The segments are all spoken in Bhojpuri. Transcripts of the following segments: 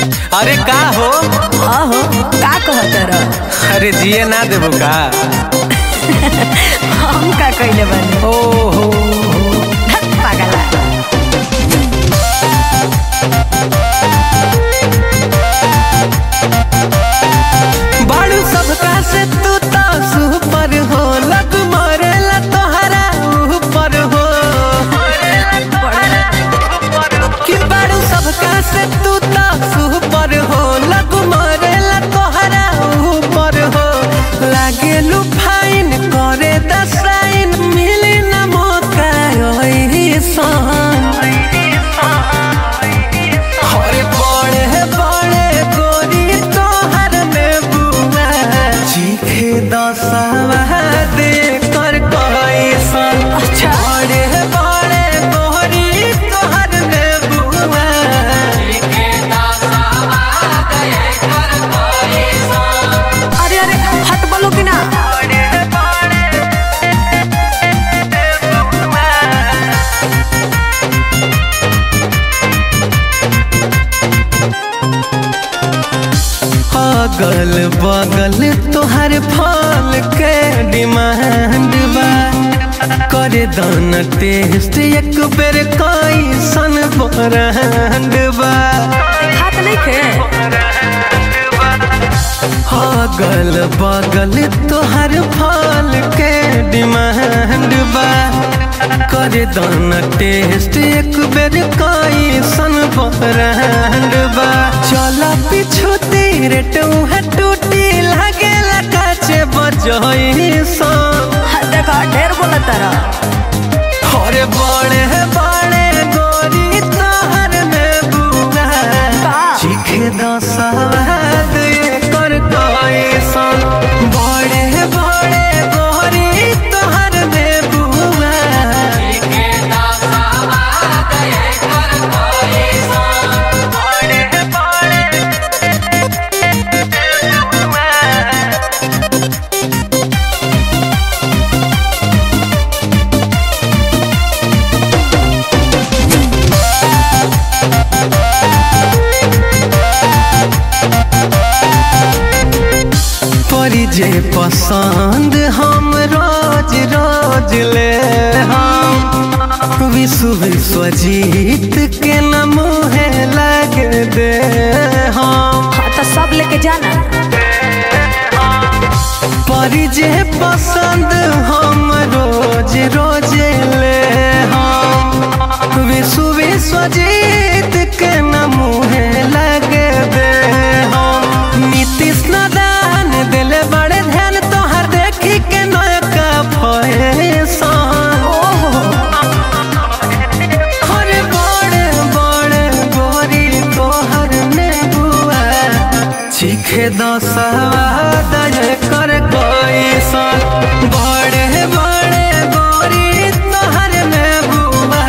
अरे का हो आहो का कहत रह अरे जिए ना देबो का हम का कइले बानी ओ हो धत पागला बाड़ू सबका से तू तो सुपर हो लग मरेला तोहरा ऊपर हो कि बाड़ू सबका से तू तो सुपर हो लग मरेला तोहरा ऊपर हो लागे लू फाइन करे दसाइन मिली ना मौका ओही सन हरे बड़े बड़े गोरी तोहर में बुआ चीखे दसवा दे कर कैसन अच्छा। बड़े बड़े गोरी तोहर में बुआ अरे अरे हट बोलो कि ना अगल बगल तोहर फल के डिमांड बा करे दान टेस्ट एक बेर कैसन ब्रांड बा हाथ नहीं खे अगल बगल तोहर फल के डिमांड बा करे दान टेस्ट एक बेर कैसन ब्रांड बा चल पीछू तेरे टूहा टूटी लागेला काचे बजई सन हाँ, देखो ढेर बोलत रह अरे बड़े बड़े गोरी तोहर में बुआ का? चीखे दसवाद कर कैसन बड़े बड़े गोरी तोहर में बुआ बड़े बड़े परी जे पसंद हम रोज रोज ले हम विश्व विश्व जीत के न मुहे लग दे हम हाँ तो सब लेके जाना परी जे पसंद हम रोज रोज ले हम विश्व विश्व जीत के न मुहे लग दे हम नीतीश नादान दिले बड़े ध्यान तोहर देखी के नयका फैशन ओहो अरे बड़े बड़े गोरी तोहर में बुआ चीखे दसवा दय कर कैसन बड़े बड़े गोरी तोहर में बुआ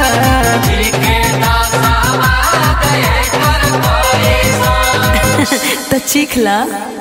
तो चीख ला